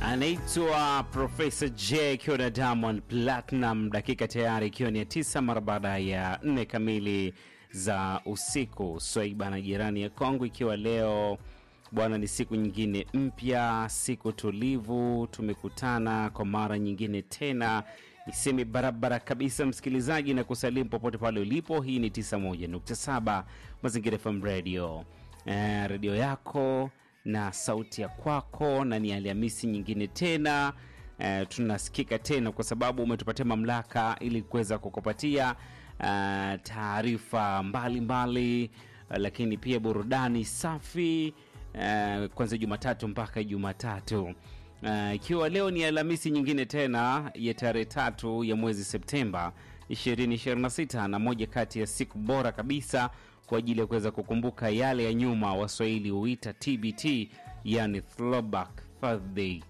anaitwa Profesa J ikiwa na Diamond Platinum, dakika tayari ikiwa ni ya tisa mara baada ya nne kamili za usiku. Swaiba na jirani ya Kongo, ikiwa leo bwana ni siku nyingine mpya, siku tulivu, tumekutana kwa mara nyingine tena. Niseme barabara kabisa, msikilizaji, na kusalimu popote pale ulipo. Hii ni 91.7 Mazingira FM Radio, eh, redio yako na sauti ya kwako, na ni Alhamisi nyingine tena eh, tunasikika tena kwa sababu umetupatia mamlaka ili kuweza kukupatia eh, taarifa mbalimbali eh, lakini pia burudani safi eh, kuanzia Jumatatu mpaka Jumatatu eh, ikiwa leo ni Alhamisi nyingine tena ya tarehe tatu ya mwezi Septemba 2026 na moja kati ya siku bora kabisa kwa ajili ya kuweza kukumbuka yale ya nyuma, Waswahili huita TBT, yani throwback Thursday.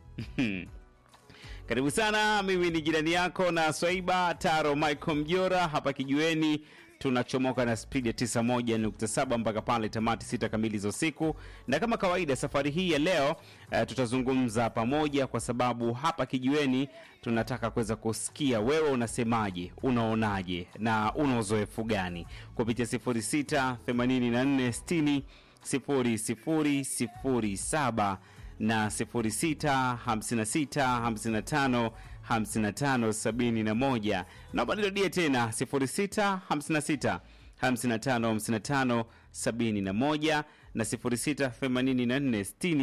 Karibu sana, mimi ni jirani yako na Swaiba Taro Michael Mjora hapa kijueni. Tunachomoka na spidi ya 91.7 mpaka pale tamati sita kamili za usiku, na kama kawaida safari hii ya leo uh, tutazungumza pamoja, kwa sababu hapa kijueni tunataka kuweza kusikia wewe unasemaje, unaonaje na una uzoefu gani kupitia 06 84 60 00 07 na 06 56 55 55 71. Naomba nirudie tena 06 56 55 55 71 na 06 84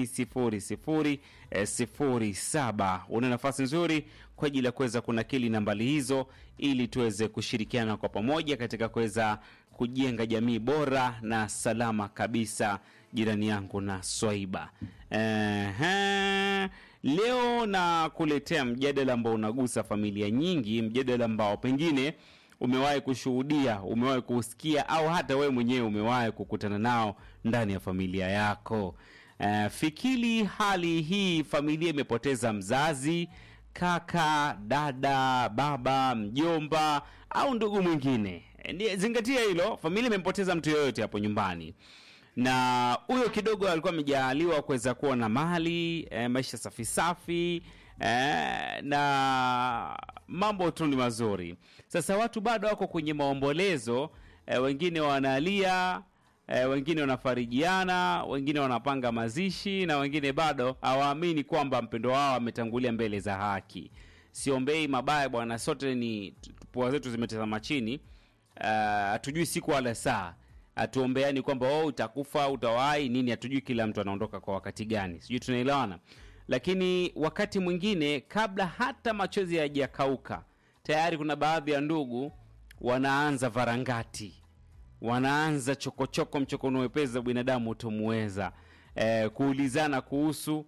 60 00 07. Una nafasi nzuri kwa ajili ya kuweza kunakili nambari hizo ili tuweze kushirikiana kwa pamoja katika kuweza kujenga jamii bora na salama kabisa, jirani yangu na Swaiba. Ehe, leo na kuletea mjadala ambao unagusa familia nyingi, mjadala ambao pengine umewahi kushuhudia, umewahi kusikia, au hata wewe mwenyewe umewahi kukutana nao ndani ya familia yako. Uh, fikiri hali hii, familia imepoteza mzazi, kaka, dada, baba, mjomba au ndugu mwingine. Ni- Zingatia hilo, familia imempoteza mtu yoyote hapo nyumbani na huyo kidogo alikuwa amejaaliwa kuweza kuwa na mali e, maisha safi safi e, na mambo tu ni mazuri. Sasa watu bado wako kwenye maombolezo e, wengine wanalia e, wengine wanafarijiana, wengine wanapanga mazishi na wengine bado hawaamini kwamba mpendo wao ametangulia mbele za haki. Siombei mabaya bwana, sote ni pua zetu zimetazama chini hatujui uh, siku wala saa hatuombeani kwamba oh, utakufa utawahi nini hatujui kila mtu anaondoka kwa wakati gani sijui tunaelewana lakini wakati mwingine kabla hata machozi hayajakauka tayari kuna baadhi ya ndugu wanaanza varangati wanaanza chokochoko mchokono wepesi za binadamu utomuweza eh, kuulizana kuhusu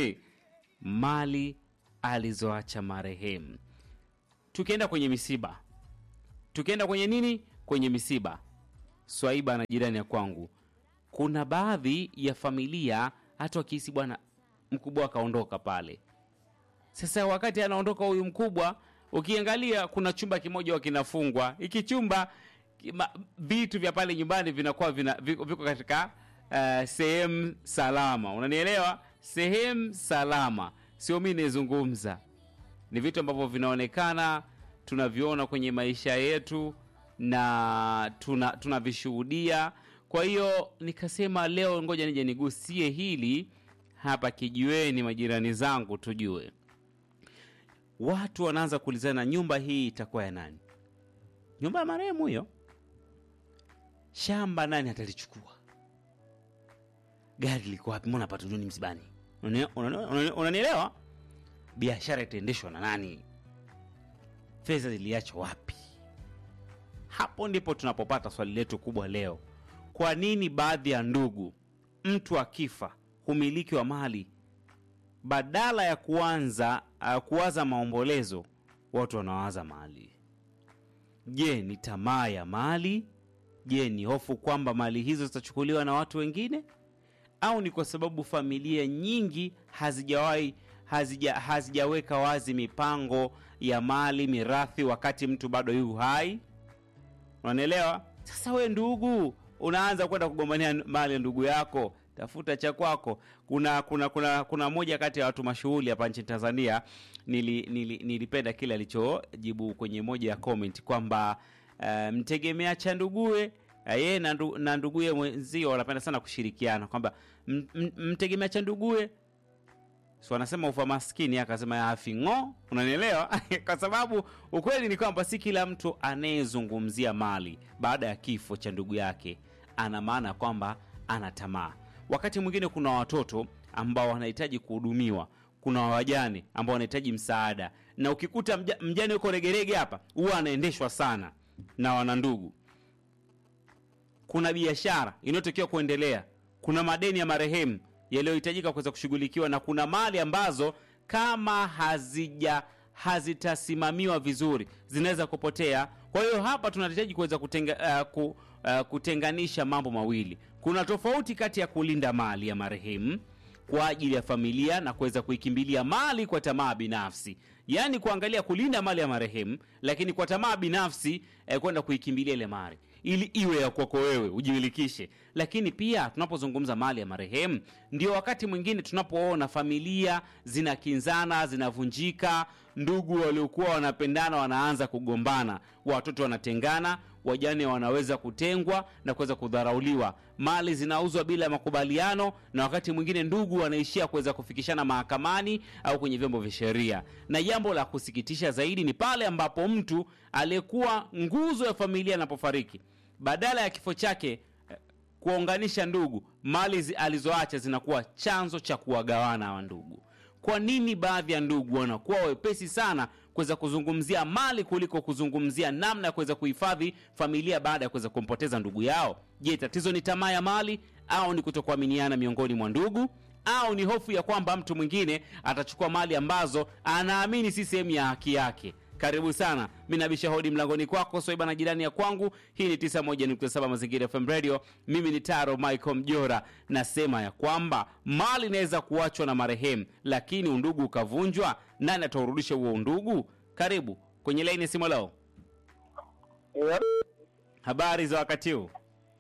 mali alizoacha marehemu tukienda kwenye misiba tukienda kwenye nini kwenye misiba swaiba na jirani ya kwangu kuna baadhi ya familia hata wakihisi bwana mkubwa akaondoka pale sasa wakati anaondoka huyu mkubwa ukiangalia kuna chumba kimoja kinafungwa hiki chumba kima- vitu vya pale nyumbani vinakuwa vina, viko, viko katika uh, sehemu salama unanielewa sehemu salama sio mi naizungumza ni vitu ambavyo vinaonekana tunaviona kwenye maisha yetu na tuna tunavishuhudia kwa hiyo nikasema leo ngoja nije nigusie hili hapa kijiweni majirani zangu tujue watu wanaanza kuulizana nyumba hii itakuwa ya nani nyumba ya marehemu hiyo shamba nani atalichukua gari liko wapi mbona patujuni msibani Unani- unani- unani- unanielewa biashara itaendeshwa na nani fedha ziliachwa wapi hapo ndipo tunapopata swali letu kubwa leo kwa nini baadhi ya ndugu mtu akifa humiliki wa mali badala ya kuanza uh, kuwaza maombolezo watu wanawaza mali je ni tamaa ya mali je ni hofu kwamba mali hizo zitachukuliwa na watu wengine au ni kwa sababu familia nyingi hazijawahi hazija, hazijaweka wazi mipango ya mali mirathi wakati mtu bado yu hai unanielewa sasa we ndugu unaanza kwenda kugombania mali ya ndugu yako tafuta cha kwako. Kuna kuna kuna kuna moja kati ya watu mashuhuri hapa nchini Tanzania nili, nili, nilipenda kile alichojibu kwenye moja ya comment kwamba uh, mtegemea cha ndugue uh, yeye na, ndu, na nduguye mwenzio wanapenda sana kushirikiana kwamba m- m- mtegemea cha ndugue so anasema ufa maskini akasema afi ng'o unanielewa kwa sababu ukweli ni kwamba si kila mtu anayezungumzia mali baada ya kifo cha ndugu yake ana maana kwamba ana tamaa wakati mwingine kuna watoto ambao wanahitaji kuhudumiwa kuna wajane ambao wanahitaji msaada na ukikuta mja, mjane yuko regerege hapa huwa anaendeshwa sana na wanandugu kuna biashara inayotakiwa kuendelea kuna madeni ya marehemu yaliyohitajika kuweza kushughulikiwa na kuna mali ambazo kama hazija hazitasimamiwa vizuri zinaweza kupotea kwa hiyo hapa tunahitaji kuweza kutenga, uh, ku, uh, kutenganisha mambo mawili kuna tofauti kati ya kulinda mali ya marehemu kwa ajili ya familia na kuweza kuikimbilia mali kwa tamaa binafsi yaani kuangalia kulinda mali ya marehemu lakini kwa tamaa binafsi eh, kwenda kuikimbilia ile mali ili iwe ya kwako wewe ujiwilikishe lakini pia tunapozungumza mali ya marehemu ndio wakati mwingine tunapoona familia zinakinzana zinavunjika ndugu waliokuwa wanapendana wanaanza kugombana watoto wanatengana wajane wanaweza kutengwa na kuweza kudharauliwa mali zinauzwa bila ya makubaliano na wakati mwingine ndugu wanaishia kuweza kufikishana mahakamani au kwenye vyombo vya sheria na jambo la kusikitisha zaidi ni pale ambapo mtu aliyekuwa nguzo ya familia anapofariki badala ya kifo chake eh, kuwaunganisha ndugu mali zi- alizoacha zinakuwa chanzo cha kuwagawana hawa ndugu kwa nini baadhi ya ndugu wanakuwa wepesi sana kuweza kuzungumzia mali kuliko kuzungumzia namna ya kuweza kuhifadhi familia baada ya kuweza kumpoteza ndugu yao je tatizo ni tamaa ya mali au ni kutokuaminiana miongoni mwa ndugu au ni hofu ya kwamba mtu mwingine atachukua mali ambazo anaamini si sehemu ya haki yake karibu sana mi nabisha hodi mlangoni kwako soiba na jirani ya kwangu hii ni 91.7 mazingira fm radio mimi ni taro michael mjora nasema ya kwamba mali inaweza kuachwa na marehemu lakini undugu ukavunjwa nani ataurudisha huo undugu karibu kwenye laini ya simu leo Yep. habari za wakati huu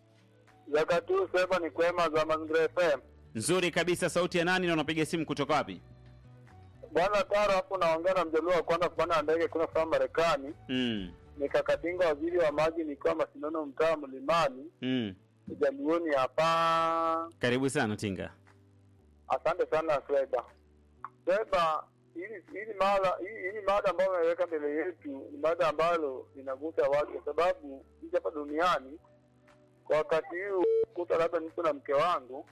Wakati huu sema ni kwema za Mazingira FM. nzuri kabisa sauti ya nani na unapiga simu kutoka wapi Bwana Taro hapo naongea na mjaluo wa kwanza kupanda ndege kuna kutoka Marekani. mm. Nikakatinga waziri wa maji nikiwa Masinono mtaa Mlimani, Mm. Jaluoni hapa. karibu sana tinga Asante sana Sweba. Sweba, hili hili mada hili, hili mada ambayo umeweka mbele yetu ni mada ambalo linagusa watu kwa sababu sisi hapa duniani kwa wakati huu kuta labda niko na mke wangu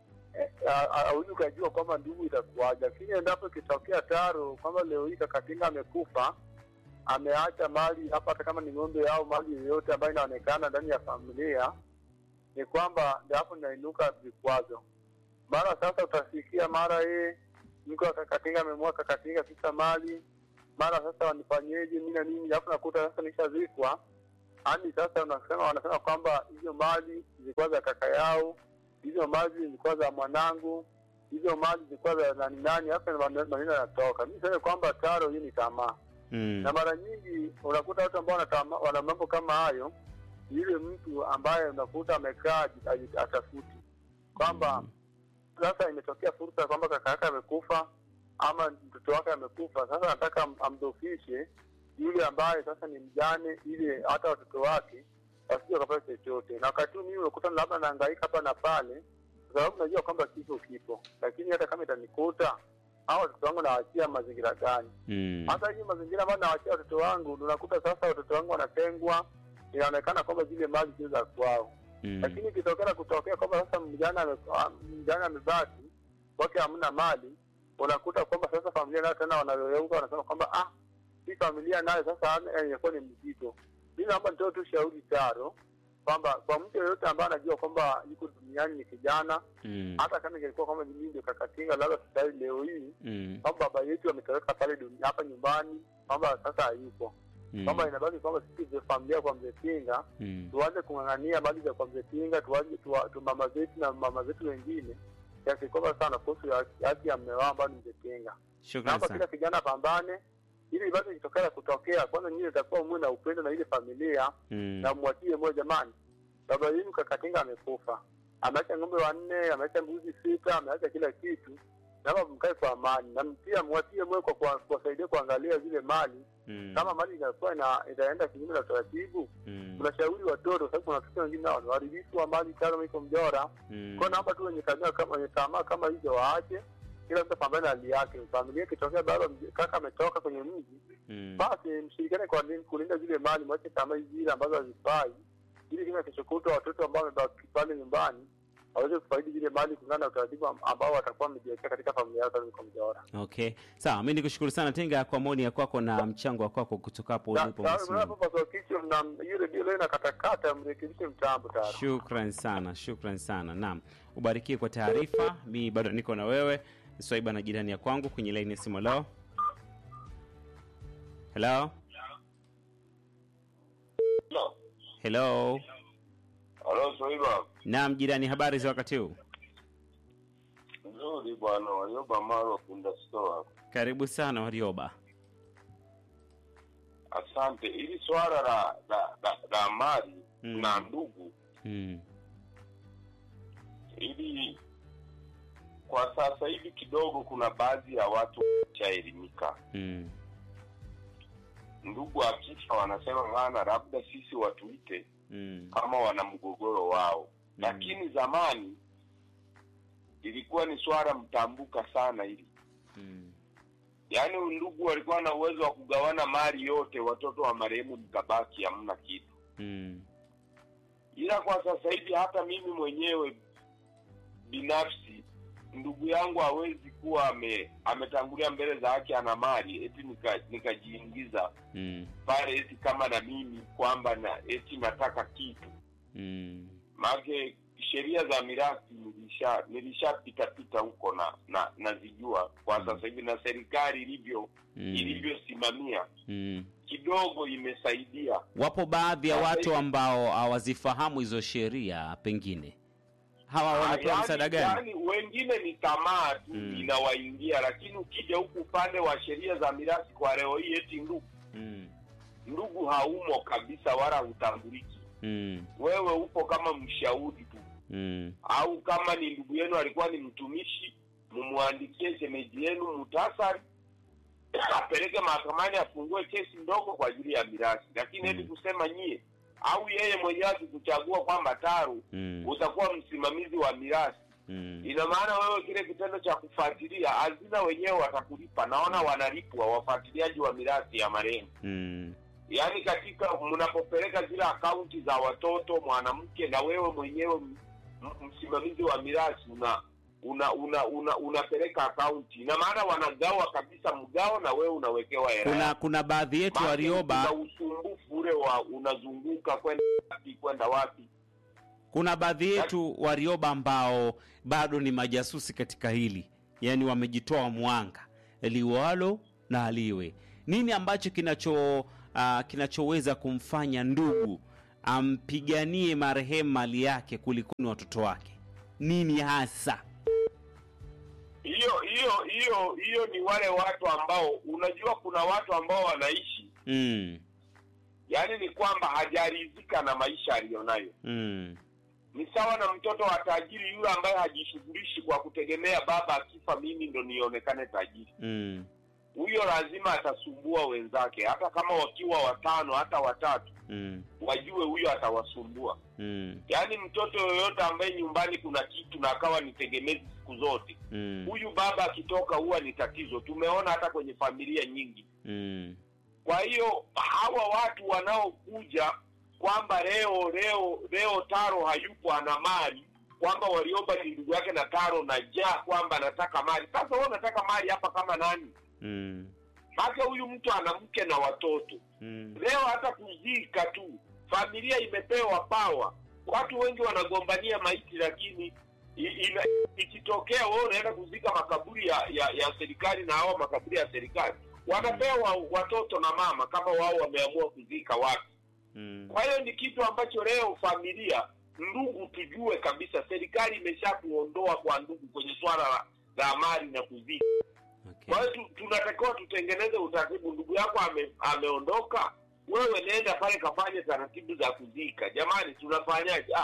hauwezi ukajua kwamba ndugu itakuwaje, lakini endapo ikitokea taro kwamba leo hii kakatinga amekufa, ameacha mali hapa, hata kama ni ng'ombe au mali yoyote ambayo inaonekana ndani ya familia, ni kwamba ndio hapo inainuka vikwazo. Mara sasa utasikia mara yeye mke wa kakatinga amemua kakatinga kisa mali, mara sasa wanifanyeje mimi na nini, alafu nakuta sasa nishazikwa hadi sasa unasema wanasema kwamba hizo mali zilikuwa za kaka yao, hizo mali zilikuwa za mwanangu, hizo mali zilikuwa za nani nani. Hapa maneno maneno yanatoka. Mimi sema kwamba taro hii ni tamaa, mm. na mara nyingi unakuta watu ambao wanatama- wana mambo kama hayo, yule mtu ambaye unakuta amekaa aji- atafuti kwamba sasa imetokea fursa kwamba kaka yake amekufa ama mtoto wake amekufa, sasa nataka am- amdhofishe yule ambaye sasa ni mjane, ili hata watoto wake wasije wakapata chochote. Na wakati huu mimi unakuta labda nahangaika hapa na pale, kwa sababu najua kwamba kifo kipo, lakini hata kama itanikuta au watoto wangu nawachia mazingira gani? Mm. hata hii mazingira ambayo nawachia watoto wangu, unakuta sasa watoto wangu wanatengwa, inaonekana kwamba zile mali sio za kwao Mm. lakini ikitokea kutokea kwamba sasa mjana ame- ah, mjana amebaki kwake hamna mali, unakuta kwamba sasa familia nayo tena wanayeuka wanasema kwamba ah, hii familia nayo sasa hana- eh, inakuwa ni mzito. Mi naomba nitoe tu shauri taro kwamba kwa mtu yeyote ambaye anajua kwamba yuko duniani ni kijana, Mm. hata kama ingelikuwa kwamba mimi ndio kakatinga, labda tutai leo hii Mm. kwamba baba yetu ametoweka pale dunia hapa nyumbani, kwamba sasa hayupo, Mm. kwamba inabaki kwamba sisi vya familia kwa mzee Kinga Mm. tuanze kung'ang'ania mali za kwa mzee Kinga, tuanze tuwa- tu mama zetu na mama zetu wengine kiasi kwamba sana kuhusu ya- haki ya mme wao ambao ni mzee Kinga. Shukrani Naomba sana. kila kijana apambane ili basi ikitokea kutokea, kwanza nyinyi itakuwa muwe na upendo na ile familia Mm. na mwachie moja, jamani, baba yenu kakatinga amekufa, ameacha ng'ombe wanne, ameacha mbuzi sita, ameacha kila kitu, naomba mkae kwa amani, na pia mwatie moyo kwa kwa- kuwasaidia kuangalia zile mali Mm. kama mali inakuwa ina, itaenda kinyume na utaratibu. Mm. Tunashauri watoto, sababu kuna watoto wengine nao ni waharibifu wa mali kama iko mjora Mm. kwa naomba tu wenye tamaa kama wenye tamaa kama hizo waache, kila mtu apambane na hali yake. Familia ikitokea baba mj- kaka ametoka kwenye mji, Mm. basi mshirikiane kwa nini kulinda zile mali, mwache tamaa hizi zile ambazo hazifai, ili kama kesho kutwa watoto ambao wamebaki pale nyumbani waweze kufaidi zile mali kulingana na utaratibu am- ambao watakuwa wamejiwekea katika familia yao kama iko mjora. Okay, sawa. Mi nikushukuru sana Tinga kwa maoni ya kwako na mchango wa kwako kutoka hapo ulipo Msimamo. Hapo kichwa na hiyo redio leo inakatakata, mrekebishe mtambo tayari. Shukran sana, shukran sana. Naam, ubarikiwe kwa taarifa. Mi bado niko na wewe Swaiba na jirani ya kwangu kwenye laini ya simu. Hello, hello, hello. Halo Swaiba, Naam jirani, habari za wakati huu? nzuri bwana. Walioba Marwa Punda Store, Karibu sana Warioba. asante. Ili swala la la, la, la mali Mm. na ndugu, Mm. ili kwa sasa hivi kidogo kuna baadhi ya watu washaelimika. Mm. Ndugu akifa wanasema bana, labda sisi watuite Mm. kama wana mgogoro wao, Mm. lakini zamani ilikuwa ni swala mtambuka sana hili Mm. yaani ndugu walikuwa na uwezo wa kugawana mali yote, watoto wa marehemu mkabaki hamna kitu. Mm. Ila kwa sasa hivi hata mimi mwenyewe binafsi, ndugu yangu hawezi kuwa ame, ametangulia mbele za haki ana mali eti nika- nikajiingiza Mm. pale eti kama na mimi kwamba na eti nataka kitu Mm. maake sheria za mirathi nilisha nilishapita pita huko na na nazijua kwa sasa hivi na serikali ilivyo Mm. ilivyosimamia Mm. kidogo imesaidia Wapo baadhi ya Sasa watu hivi- ambao hawazifahamu hizo sheria, pengine hawa wanapewa Yaani- msaada gani? yaani wengine ni tamaa tu Mm. inawaingia lakini ukija huku upande wa sheria za mirathi kwa leo hii eti ndugu Mm. ndugu haumo kabisa wala hutambuliki Mm. wewe upo kama mshauri tu Mm. au kama ni ndugu yenu alikuwa ni mtumishi mumwandikie shemeji yenu mutasari apeleke mahakamani afungue kesi ndogo kwa ajili ya mirathi lakini eti Mm. kusema nyie au yeye mwenyewe akikuchagua kwamba taru Mm. utakuwa msimamizi wa mirathi Mm. ina maana wewe kile kitendo cha kufuatilia hazina wenyewe watakulipa naona wanalipwa wafuatiliaji wa mirathi ya marehemu Mm. yaani katika mnapopeleka zile akaunti za watoto mwanamke na wewe mwenyewe m- m- msimamizi wa mirathi una una una una unapeleka akaunti ina maana wanagawa kabisa mgao na wewe unawekewa hela Kuna kuna baadhi yetu Maana Warioba, kuna usumbufu ule wa unazunguka kwenda wapi kwenda wapi kuna baadhi yetu Warioba ambao bado ni majasusi katika hili, yaani wamejitoa mwanga liwalo na aliwe. Nini ambacho kinacho uh, kinachoweza kumfanya ndugu ampiganie marehemu mali yake kuliko ni watoto wake? Nini hasa? hiyo hiyo hiyo hiyo ni wale watu ambao unajua kuna watu ambao wanaishi Mm. yaani ni kwamba hajaridhika na maisha aliyonayo Mm. ni sawa na mtoto wa tajiri yule ambaye hajishughulishi kwa kutegemea baba akifa mimi ndo nionekane tajiri Mm. huyo lazima atasumbua wenzake hata kama wakiwa watano hata watatu Mm. wajue huyo atawasumbua Mm. yaani mtoto yoyote ambaye nyumbani kuna kitu na akawa ni tegemezi siku zote Mm. huyu baba akitoka huwa ni tatizo tumeona hata kwenye familia nyingi Mm. kwa hiyo hawa watu wanaokuja kwamba leo leo leo taro hayupo ana mali kwamba waliomba ni ndugu yake na taro na jaa kwamba anataka mali sasa wewe unataka mali hapa kama nani Mm. maake huyu mtu ana mke na watoto Mm. leo hata kuzika tu familia imepewa pawa watu wengi wanagombania maiti lakini i- ina- ikitokea wewe unaenda kuzika makaburi ya, ya, ya serikali na hawa makaburi ya serikali wanapewa watoto na mama kama wao wameamua kuzika wapi Mm. kwa hiyo ni kitu ambacho leo familia ndugu tujue kabisa serikali imeshatuondoa kwa ndugu kwenye swala la, la mali na kuzika Okay. kwa hiyo tu- tunatakiwa tutengeneze utaratibu ndugu yako ame, ameondoka wewe nenda pale kafanye taratibu za kuzika jamani tunafanyaje ah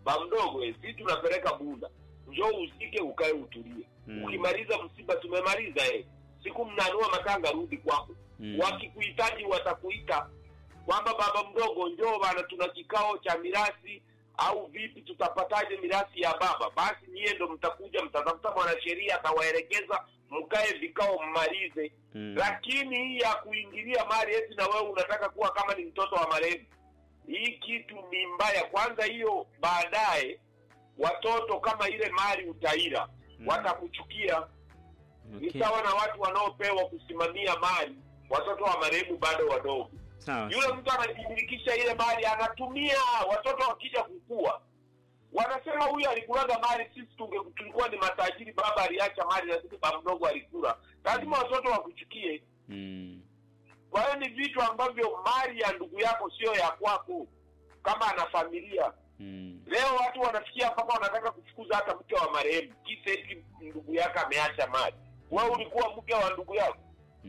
ba mdogo eh, si tunapeleka bunda njoo usike ukae utulie Mm. ukimaliza msiba tumemaliza eh. siku mnanua matanga rudi kwako Mm. wakikuhitaji watakuita kwamba baba mdogo njoo bana tuna kikao cha mirasi au vipi tutapataje mirasi ya baba basi nyie ndo mtakuja mtatafuta mwanasheria atawaelekeza mkae vikao mmalize Mm. lakini hii ya kuingilia mali eti na wewe unataka kuwa kama ni mtoto wa marehemu hii kitu ni mbaya kwanza hiyo baadaye watoto kama ile mali utaira Mm. watakuchukia ni Okay. sawa na watu wanaopewa kusimamia mali watoto wa marehemu bado wadogo Sawa. yule mtu anajimilikisha ile mali anatumia watoto wakija kukua wanasema huyu alikulaga mali sisi tunge tulikuwa ni matajiri baba aliacha mali lakini baba mdogo alikula lazima watoto wakuchukie Mm. kwa hiyo ni vitu ambavyo mali ya ndugu yako sio ya kwako kama ana familia Mm. leo watu wanafikia mpaka wanataka kufukuza hata mke wa marehemu kisa eti ndugu yake ameacha mali wewe ulikuwa mke wa ndugu yako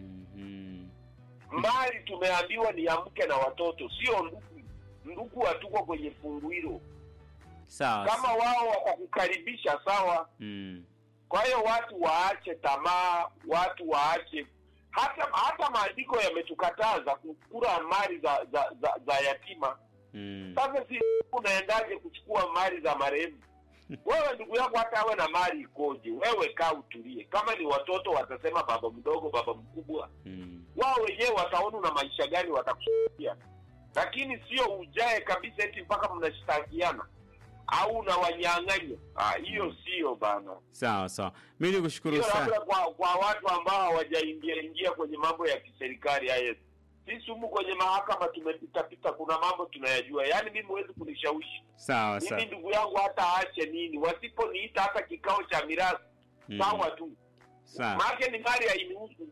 Mhm. mali tumeambiwa ni ya mke na watoto sio ndugu ndugu hatuko kwenye fungu hilo Sawa. kama wao wakakukaribisha sawa Mm. kwa hiyo watu waache tamaa watu waache hata hata maandiko yametukataza kukula mali za za, za, za yatima Mm. sasa si unaendaje kuchukua mali za marehemu wewe ndugu yako hata awe na mali ikoje wewe kaa utulie kama ni watoto watasema baba mdogo baba mkubwa Mm. wao wenyewe wataona una maisha gani watakusikia lakini sio ujae kabisa eti mpaka mnashtakiana au unawanyang'anya Ah, hiyo sio bana Sawa sawa. Mimi nikushukuru hiyo sana. labda kwa kwa watu ambao hawajaingia ingia kwenye mambo ya kiserikali haya sisi humu kwenye mahakama tumepitapita kuna mambo tunayajua yaani mimi huwezi kunishawishi Sawa mimi sawa. ndugu yangu hata aache nini wasiponiita hata kikao cha mirathi Mm. sawa tu Sawa. maake ni mali hainihusu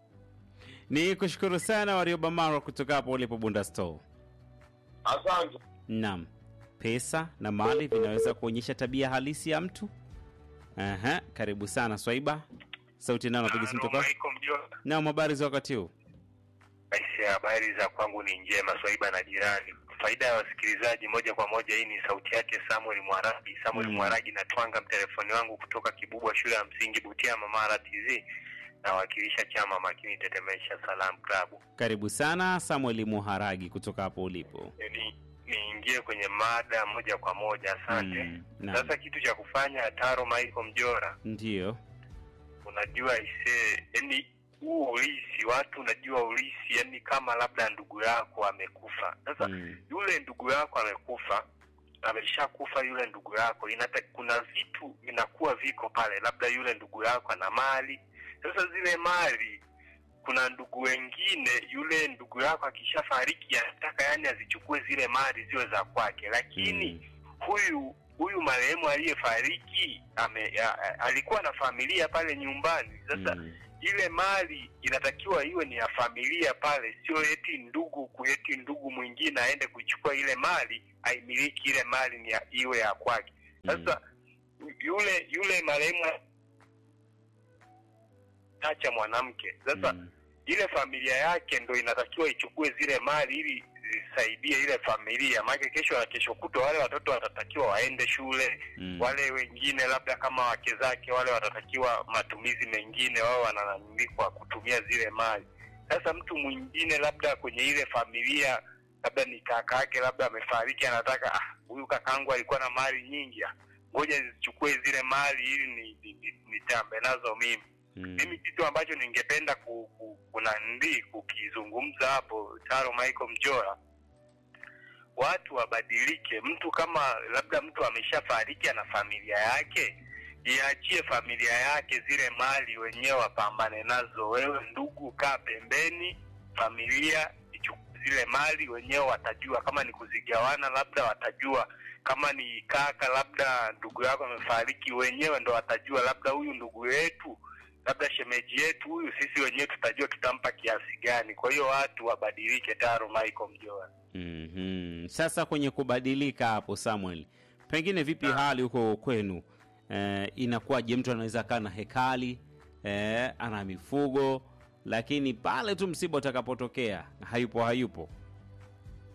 Ni kushukuru sana Warioba Marwa kutoka hapo ulipo Bunda Store. asante Naam, pesa na mali vinaweza kuonyesha tabia halisi ya mtu. Aha, karibu sana Swaiba. Sauti nao napiga simu toka. Naam, habari za wakati huu? Aisha, habari za kwangu ni njema, Swaiba na jirani. Faida ya wasikilizaji moja kwa moja, hii ni sauti yake Samuel Mwaragi. Samuel Mm. Mwaragi natwanga mtelefoni wangu kutoka Kibubwa, shule ya msingi Butiama, Mara TZ. Nawakilisha chama makini Tetemesha Salam Club. Karibu sana Samuel Muharagi kutoka hapo ulipo. Ni niingie kwenye mada moja kwa moja, asante. Mm, naam. Sasa kitu cha kufanya, Taro Michael Mjora, Ndiyo. unajua ise yani huu ulisi watu unajua ulisi yani kama labda ndugu yako amekufa sasa Mm. yule ndugu yako amekufa ameshakufa yule ndugu yako inata, kuna vitu vinakuwa viko pale labda yule ndugu yako ana mali sasa zile mali kuna ndugu wengine yule ndugu yako akishafariki anataka yani azichukue zile mali ziwe za kwake lakini Mm. huyu huyu marehemu aliyefariki ame a- a- alikuwa na familia pale nyumbani sasa Mm. ile mali inatakiwa iwe ni ya familia pale sio eti ndugu kueti ndugu mwingine aende kuichukua ile mali aimiliki ile mali ni ya, iwe ya kwake sasa yule yule marehemu acha mwanamke sasa Mm. ile familia yake ndo inatakiwa ichukue zile mali ili zisaidie ile familia maana kesho na kesho kutwa wale watoto watatakiwa waende shule Mm. wale wengine labda kama wake zake wale watatakiwa matumizi mengine wao wanalalamikwa kutumia zile mali sasa mtu mwingine labda kwenye ile familia labda ni kaka yake labda amefariki anataka "Ah, huyu kakangu alikuwa na mali nyingi ah, ngoja zichukue zile mali ili ni- ni- ni- nitambe nazo mimi Mm. mimi kitu ambacho ningependa ku, ku, kunandi kukizungumza hapo taro michael mjora watu wabadilike mtu kama labda mtu ameshafariki ana familia yake iachie familia yake zile mali wenyewe wapambane nazo wewe ndugu kaa pembeni familia ichukue zile mali wenyewe watajua kama ni kuzigawana labda watajua kama ni kaka labda ndugu yako amefariki wenyewe ndo watajua labda huyu ndugu yetu labda shemeji yetu huyu sisi wenyewe tutajua tutampa kiasi gani kwa hiyo watu wabadilike taro michael mjoa Mhm. Sasa kwenye kubadilika hapo Samuel, pengine vipi hali huko kwenu? Eh, inakuwaje? Mtu anaweza kaa na hekali eh, ana mifugo, lakini pale tu msiba utakapotokea hayupo hayupo.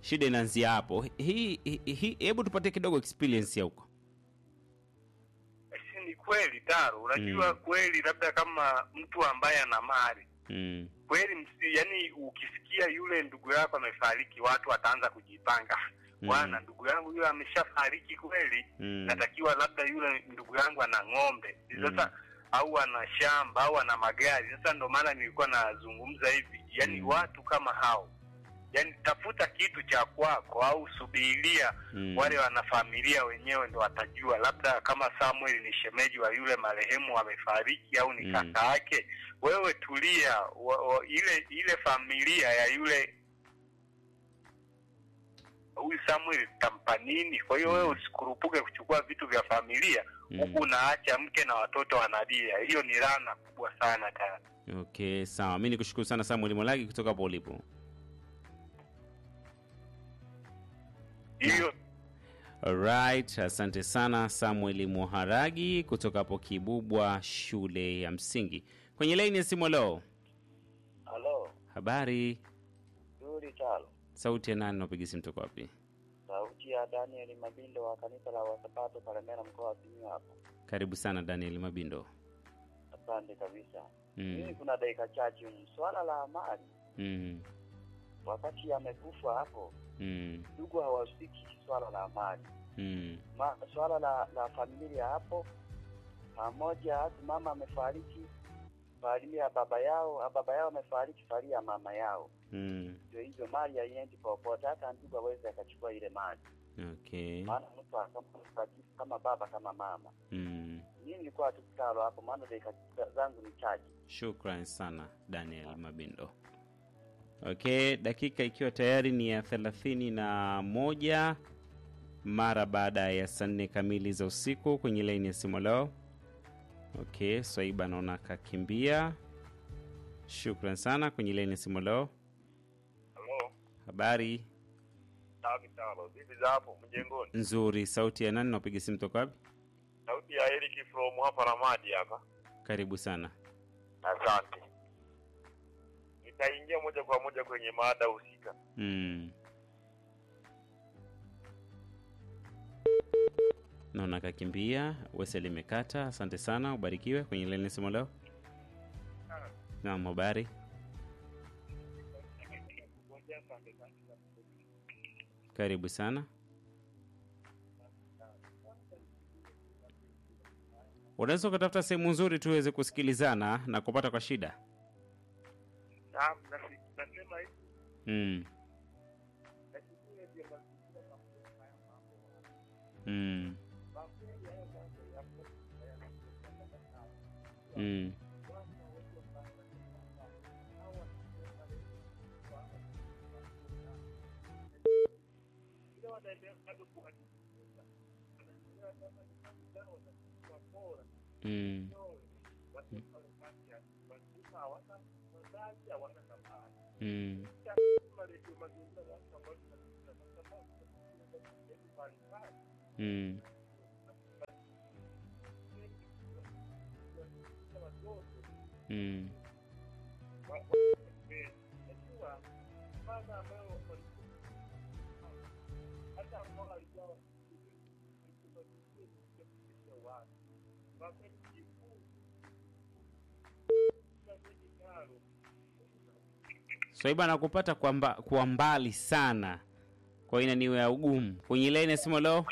shida inaanzia hapo hii hii- hii hebu tupatie kidogo experience ya huko si ni kweli taro unajua Mm. kweli labda kama mtu ambaye ana mali mm. kweli msi, yani ukisikia yule ndugu yako amefariki watu wataanza kujipanga Mm. bwana ndugu yangu yule ameshafariki kweli Mm. natakiwa labda yule ndugu yangu ana ng'ombe sasa Mm. au ana shamba au ana magari sasa ndo maana nilikuwa nazungumza hivi yani Mm. watu kama hao yani tafuta kitu cha kwako au subiria Mm. wale wanafamilia wenyewe ndo watajua labda kama samuel ni shemeji wa yule marehemu amefariki au ni Mm. kaka yake wewe tulia wa, wa, ile ile familia ya yule huyu samuel tampa nini kwa hiyo Mm. wewe usikurupuke kuchukua vitu vya familia Mm. huku unaacha mke na watoto wanalia hiyo ni rana kubwa sana tayari okay sawa mi nikushukuru sana samuel molagi kutoka hapo ulipo hiyo Alright, asante sana Samuel Muharagi kutoka hapo Kibubwa shule ya msingi. Kwenye laini ya simu leo, Halo, habari, zuri talo. sauti ya nani? Napiga simu toka wapi? Sauti ya Daniel Mabindo wa kanisa la Wasabato Kalemera, mkoa wa Simiyu hapo. Karibu sana Daniel Mabindo. Asante kabisa. Mimi Mm. kuna dakika chache humu. Swala la amali, Mm. wakati amekufa hapo, Mm. ndugu hawahusiki swala la amali. Mm. Ma, swala la, la familia hapo pamoja, hata mama amefariki, familia ya baba yao, baba yao amefariki, familia ya mama yao, Mm. ndio hivyo, mali haiendi popote, hata ndugu aweze akachukua ile mali, Okay. maana mtu kama mtakatifu kama baba kama mama Mm. mimi nilikuwa tu kitalo hapo, maana dakika zangu ni chache. Shukran sana Daniel Mabindo. Okay, dakika ikiwa tayari ni ya thelathini na moja mara baada ya saa nne kamili za usiku kwenye laini ya simu leo. Okay, Swaiba naona kakimbia. Shukran sana kwenye laini ya simu leo. halo Habari safi talo vipi za hapo mjengoni nzuri, sauti ya nani? Napiga simu toka wapi? sauti ya Eric from hapa Ramadi hapa Karibu sana. asante nitaingia moja kwa moja kwenye mada husika Mm. Naona kakimbia. Wese limekata. Asante sana, ubarikiwe kwenye laini ya simu leo. Naam, habari. Karibu sana. Unaweza ukatafuta sehemu nzuri tuweze kusikilizana na kupata kwa shida. Naam, nasi- nasema hivi Mm. Mm. Mm. Mm. Mm. Mm. Mm. Swaiba nakupata kwa, mba, kwa mbali sana, kwa ina niwe ya ugumu kwenye laini ya simu leo.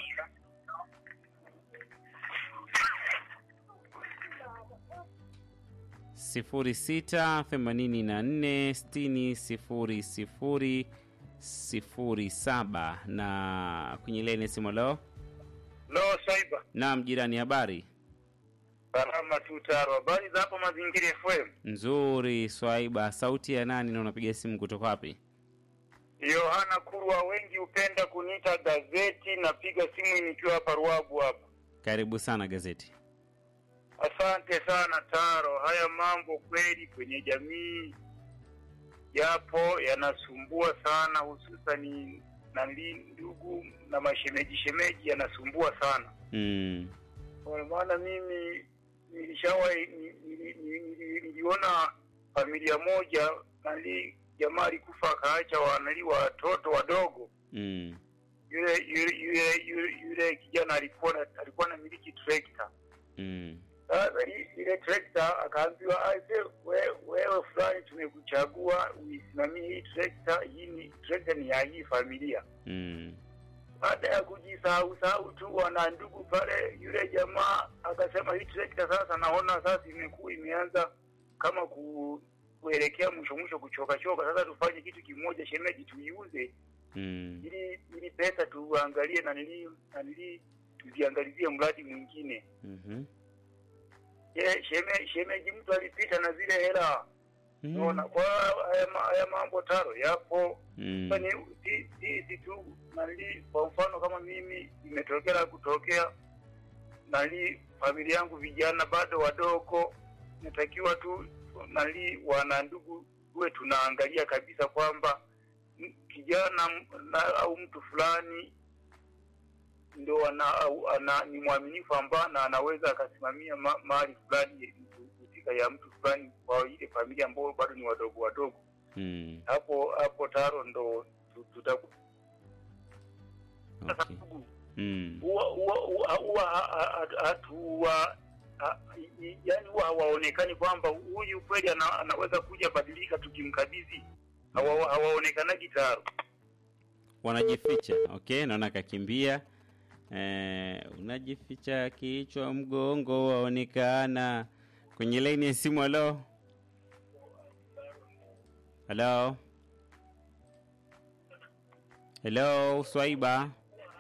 sifuri sita themanini na nne sitini sifuri sifuri sifuri saba na kwenye laini ya simu leo. lo saiba Naam, jirani, habari salama tu taro habari za hapo mazingira fm nzuri. Swaiba, sauti ya nani na unapiga simu kutoka wapi? yohana kurwa wengi hupenda kuniita gazeti napiga simu nikiwa hapa ruabu hapa Karibu sana gazeti. asante sana taro haya mambo kweli kwenye jamii yapo yanasumbua sana hususani nali ndugu na mashemeji shemeji yanasumbua sana Mm. kwa maana mimi nilishawahi ni- ni- ni- ni- niliona familia moja nali jamaa alikufa akaacha wanali watoto wadogo Mm. yule yule yule yule, yule kijana alikuwa na, alikuwa na miliki trekta Mm. sasa i- ile trekta akaambiwa aise we, wewe fulani tumekuchagua uisimamie hii trekta hii ni trekta ni ya hii familia Mm. baada ya kujisahau sahau tu wana ndugu pale yule jamaa akasema hii trekta sasa naona sasa imekuwa imeanza kama ku, kuelekea mwisho mwisho kuchoka choka sasa tufanye kitu kimoja shemeji tuiuze Mm. ili ili pesa tuangalie na nili na nili tuziangalizie mradi mwingine Mhm. Ye, sheme, shemeji mtu alipita na zile hela Mm. unaona kwa haya, ma- haya mambo taro yapo Mm. Sasa ni si- sisi tu nali kwa mfano kama mimi imetokea kutokea nali familia yangu vijana bado wadogo natakiwa tu nali wana ndugu tuwe tunaangalia kabisa kwamba m- kijana m- na, au mtu fulani ndo ana, au, ana ni mwaminifu ambaye na anaweza akasimamia ma, mali fulani husika ya mtu fulani kwa ile familia ambao bado ni wadogo wadogo Mm. hapo hapo taro ndo tu- tutaku Okay. Mm. huwa huwa huwa- huwa ha- ha- ha- hatuwa ha- i- yaani huwa hawaonekani kwamba huyu kweli ana, anaweza kuja badilika tukimkabidhi Hawa- hawaonekanagi taro Wanajificha. Okay, naona kakimbia. Eh, unajificha kichwa mgongo waonekana kwenye laini ya simu. Halo, halo, helo, Swaiba.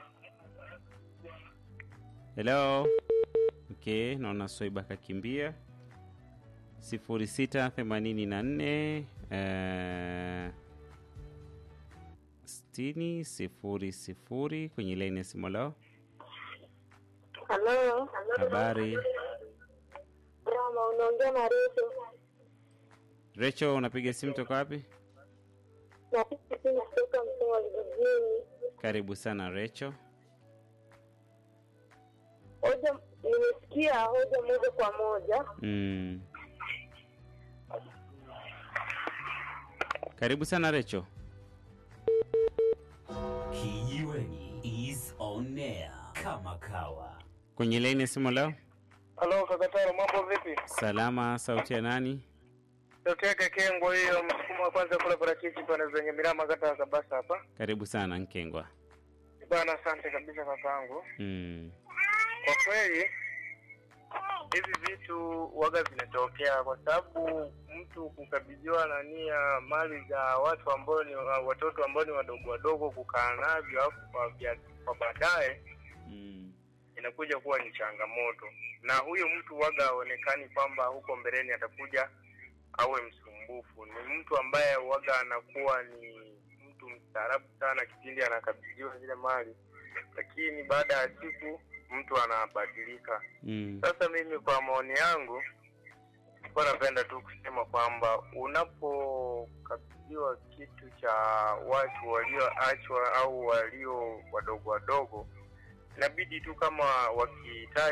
Helo. Okay, naona Swaiba kakimbia. sifuri sita themanini na nne eh, sitini sifuri sifuri kwenye laini ya simu. Halo, Halo. habari Rama, unaongea na Recho. Recho, unapiga simu toka wapi? Napiga simu kutoka Msoma vijijini. Karibu sana Recho. Hoja, nimesikia hoja moja kwa moja. Mm. Karibu sana Recho. Kijiweni is on air kama kawa. Kwenye laini ya simu leo. halo kakataro mambo vipi Salama, sauti ya nani? tokea kekengo hiyo msukumo wa kwanza kula parachichi pana zenye mirama kata ya kabasa hapa Karibu sana Nkengwa. bana asante kabisa kakangu Mm. kwa kweli hivi vitu waga vinatokea kwa sababu mtu kukabidhiwa nania mali za watu ambao ni watoto ambao ni wadogo wadogo kukaa navyo alafu kwa, vya- kwa baadaye Mm. inakuja kuwa ni changamoto na huyo mtu waga haonekani kwamba huko mbeleni atakuja awe msumbufu ni mtu ambaye waga anakuwa ni mtu mstaarabu sana kipindi anakabidhiwa zile mali lakini baada ya siku mtu anabadilika Mm. sasa mimi kwa maoni yangu kwa napenda tu kusema kwamba unapokabidhiwa kitu cha watu walioachwa au walio wadogo wadogo inabidi tu kama wakihitaji